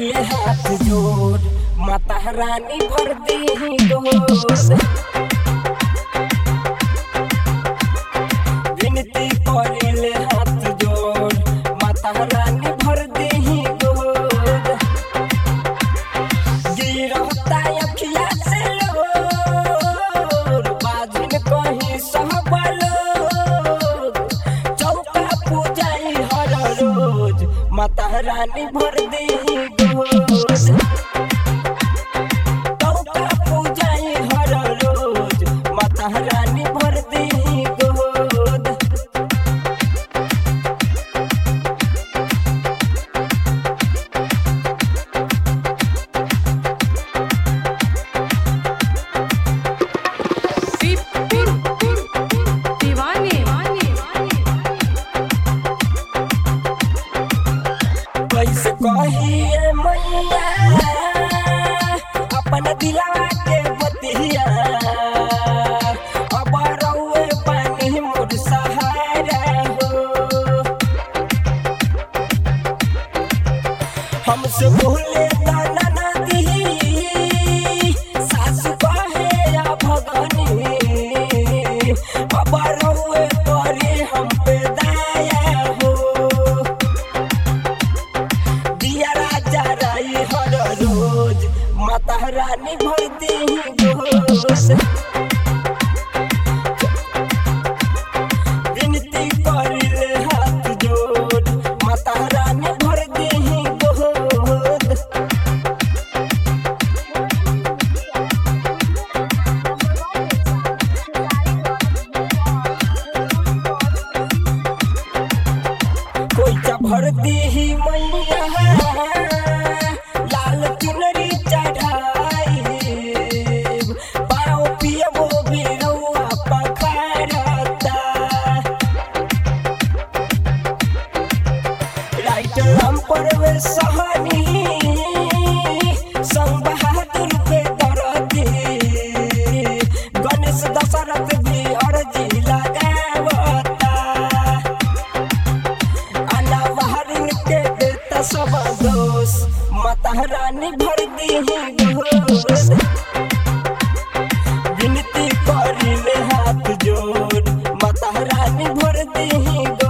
ले हाथ जोड़ माता रानी भर दी गोद विनती करे ले हाथ जोड़ माता रानी भर दी गोद गिरफ्ता अखिया से लोर बाजिन कहीं सहबलो चौका पूजाई हर रोज माता रानी भर दी गोद चौका पूजाई हर रोज माता रानी भर दी गोद दीवाने कैसे कहिए मैया अपन दिलवा के बतिया अब रउए पानी मोर सहारा हो हमसे भूले दाना ना दी सासु कहे या भगनी अब रउए करे हम पे दया हो दिया राजा राई हर रोज माता रानी भर दी गोस विनती करिले हाथ जोड़ माता रानी भर दी गोद कोई चा भर दी मैया लाल चुनरी चढ़ाई पाओ पिए वो भी रउआ पखारता राइटर हम परवे सहानी संग बहादुर पे दरदी गणेश दशरथ भी अर्जी लगावता अला बहरिन के देता सब दोष माता रानी भर दी गोद विनती करिले हाथ जोड़ माता रानी भर दी गोद